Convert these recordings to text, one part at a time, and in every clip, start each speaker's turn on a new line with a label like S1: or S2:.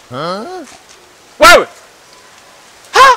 S1: Wewe ha!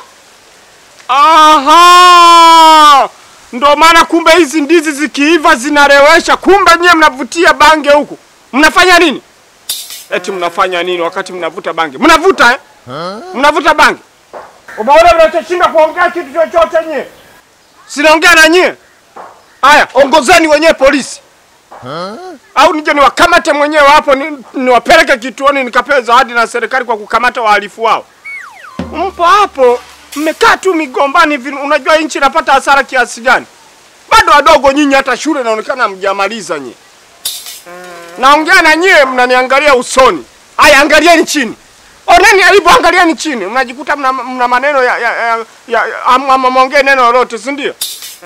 S1: Aha! Ndo maana kumbe hizi ndizi zikiiva zinarewesha. Kumbe nyie mnavutia bange huku, mnafanya nini? Eti mnafanya nini wakati mnavuta bange? Mnavuta eh? Mnavuta bange? Umeona mnachoshinda kuongea kitu chochote nyie? Sinaongea na nyie. Haya, ongozeni wenyewe polisi au nije niwakamate mwenyewe hapo ni- niwapeleke kituoni nikapewe zawadi na serikali kwa kukamata wahalifu wao. Mpo hapo mmekaa tu migombani hivi, unajua nchi inapata hasara kiasi gani? Bado wadogo nyinyi, hata shule inaonekana hamjamaliza nyinyi. Naongea na nyie, mnaniangalia usoni. Haya, angalieni chini, oneni alipo, angalieni chini, mnajikuta mna, mna maneno ya, ya, ya, ya, ya am- am- mwongee neno lolote, si ndio?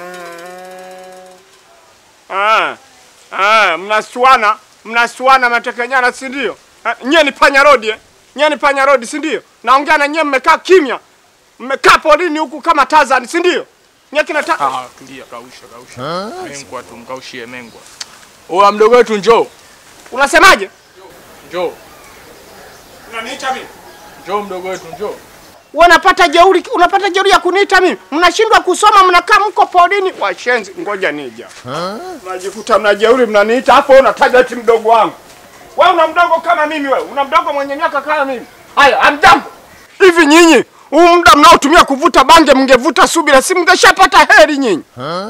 S1: Ah, ah, mnasuana mnasuana matekenyana, si ndio? Ah, Nyie ni panya rodi eh? Nyie ni panya rodi, si ndio? Naongea na nyie, mmekaa kimya, mmekaa porini huku kama Tarzan, si ndio? Nyie kina ta...
S2: Ah, tulia, kausha, kausha. Mengwa tu, mkaushie mengwa. Oa mdogo wetu njoo.
S1: Unasemaje?
S2: Njoo.
S1: Unaniita mimi?
S2: Njoo mdogo wetu njoo.
S1: Unapata jeuri, unapata jeuri ya kuniita mimi. Mnashindwa kusoma, mnakaa mko porini. Washenzi, ngoja nija. Mnajikuta mna jeuri, mnaniita hapo, unataja eti mdogo wangu. Wewe una mdogo kama mimi, wewe una mdogo mwenye miaka kama mimi. Haya, amjambo. Hivi nyinyi huu muda mnaotumia kuvuta bange, mngevuta subira, si mngeshapata heri nyinyi.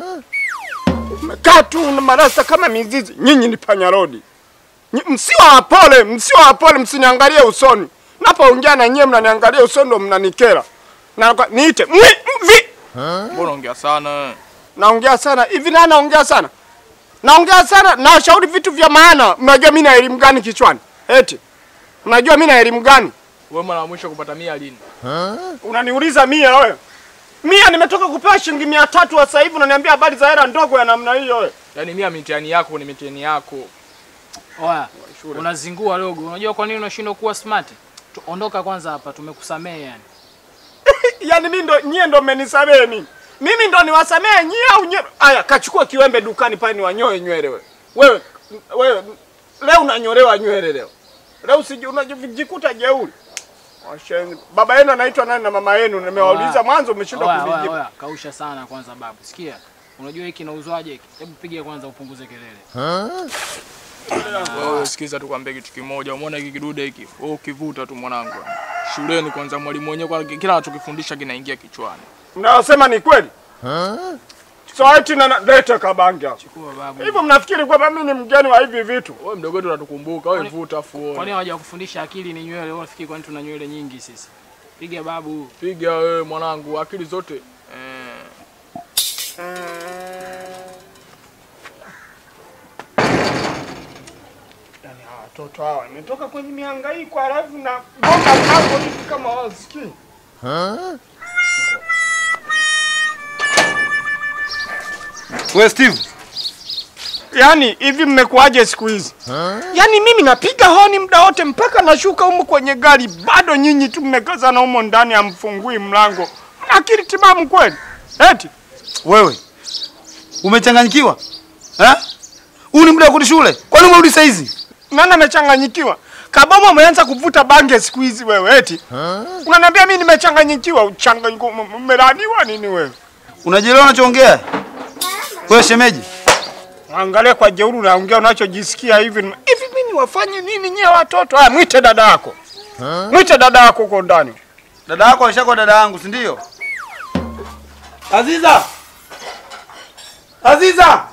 S1: Mmekaa tu na marasa kama mizizi. Nyinyi ni panyarodi. Nyi- Msiwa wapole, msiwa wapole, msiniangalie usoni. Napoongea na nyie mnaniangalia usoni ndo mnanikera. Na kwa- niite mwi mvi.
S2: Mbona ongea sana?
S1: Naongea sana. Hivi na naongea sana. Naongea sana na washauri vitu vya maana. Mnajua mimi na elimu gani kichwani? Eti. Mnajua mimi na elimu gani?
S2: Wewe mara ya mwisho kupata mia lini?
S1: Unaniuliza mia wewe. Mia nimetoka kupewa shilingi mia tatu sasa hivi unaniambia habari za hela ndogo ya namna hiyo wewe.
S2: Yaani mia mitihani yako ni mitihani yako.
S3: Oya, unazingua dogo. Unajua kwa nini unashindwa kuwa smart? Tu- Ondoka kwanza hapa, tumekusamehe yani.
S1: Yaani mimi ndo nyie ndo mmenisamehe mimi. Mimi ndo niwasamehe nyie au nyie? Aya, kachukua kiwembe dukani pale niwanyoe nywele wewe. Wewe wewe leo unanyolewa nywele leo. Leo usiji unajikuta jeuri. Washenzi. Baba yenu anaitwa nani na mama yenu? Nimewauliza
S3: Oya.
S1: mwanzo umeshindwa
S3: Oya, oya,
S1: kunijibu.
S3: oya, kausha sana kwanza babu. Sikia. Unajua hiki kinauzwaje hiki? Hebu piga kwanza upunguze kelele.
S2: Wewe sikiza tu kwambie kitu kimoja. Umeona hiki kidude hiki? Wewe ukivuta tu mwanangu. Shuleni kwanza mwalimu mwenyewe kwa kila anachokifundisha kinaingia kichwani.
S1: Mnayosema ni kweli? So eti na lete kabangi hapo.
S3: Chukua babu.
S1: Hivyo mnafikiri kwamba mimi ni mgeni wa hivi vitu?
S2: Wewe mdogo wetu unatukumbuka. Wewe vuta afu
S3: Kwani
S2: uone.
S3: hawaja kufundisha akili ni nywele? Wewe unafikiri kwani tuna nywele nyingi sisi? Piga babu.
S2: Piga wewe mwanangu, akili zote. Eh.
S1: Yaani hawa watoto hawa nimetoka kwenye mihangaiko halafu na gonga mlango hivi kama wasikii.
S4: We Steve,
S1: Yaani hivi mmekuwaje siku hizi? Yaani mimi napiga honi muda wote mpaka nashuka humu kwenye gari, bado nyinyi tu mmekazana humo ndani, hamfungui mlango. Mna akili timamu kweli? Eti
S4: wewe umechanganyikiwa eh? Huu ni muda wa kurudi shule, kwani umerudi saa hizi?
S1: nani amechanganyikiwa? Kaboma umeanza kuvuta bange siku hizi wewe, eti unaniambia mimi nimechanganyikiwa? Uchanganyiko, m- umelaniwa nini wewe?
S4: Unajielewa unachoongea wewe shemeji?
S1: Angalia kwa jeuri unaongea unachojisikia hivi. Hivi mimi wafanye nini nyie watoto? Haya, mwite dada yako, mwite dada yako huko ndani.
S4: Dada yako alishakuwa dada yangu, si ndio? Aziza, Aziza,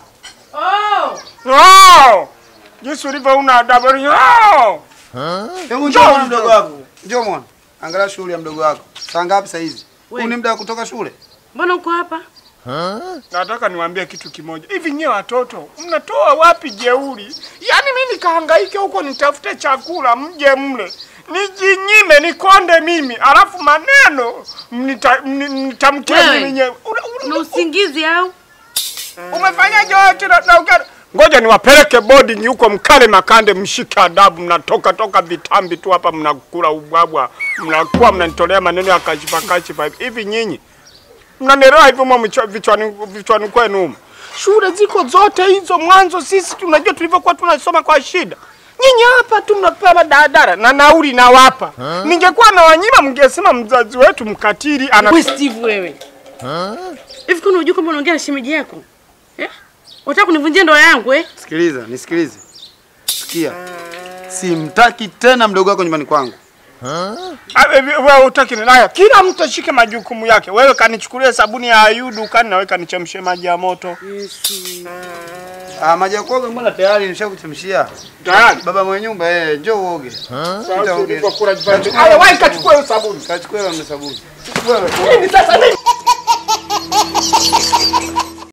S1: Oh! Jinsi ulivyo una adabu. Oh!
S4: hebu njoo mwana mdogo wako, njoo mwana, angalia shughuli ya mdogo wako. Saa ngapi saa hizi? Huu ni muda wa kutoka shule.
S5: Mbona uko hapa?
S1: Nataka niwaambie kitu kimoja. Hivi nyie watoto mnatoa wapi jeuri? Yaani mimi nikahangaike huko nitafute chakula mje mle. Nijinyime nikonde mimi, alafu maneno mnita- mni- mnitamkie
S5: Wewe.
S1: mimi nyewe. Una- una-
S5: Una usingizi au?
S1: Umefanyaje wewe tena na ugari? Ngoja niwapeleke boarding huko mkale makande mshike adabu mnatoka toka vitambi tu hapa mnakula ubwabwa. Mnakuwa mnanitolea maneno ya kashifa kashifa hivi. hivi nyinyi. Mnanielewa hivyo mwa mchwa- vichwani vichwani kwenu humo. Shule ziko zote hizo mwanzo sisi tunajua tulivyokuwa tunasoma kwa shida. Nyinyi hapa tu mnapewa daladala na nauli nawapa. Ningekuwa na wanyima, mngesema mzazi wetu mkatili ana
S5: Wewe Steve wewe. Hivi kuna unajua kwamba unaongea na shemeji yako? Eh? Unataka kunivunjia ndoa yangu eh?
S4: Sikiliza, nisikilize. Sikia. Simtaki tena mdogo wako nyumbani kwangu.
S1: Ah, eh, wewe utaki nini? Haya, kila mtu ashike majukumu yake. Wewe kanichukulie sabuni ya ayu dukani na wewe kanichemshe maji ya moto.
S4: Ah, maji ya kuoga mbona tayari nishakuchemshia.
S1: Tayari.
S4: Baba mwenye nyumba eh, njoo uoge.
S1: Sasa ulipokula jipande. Haya, wewe kachukue hiyo sabuni.
S4: Kachukua ile sabuni.
S1: Nini sasa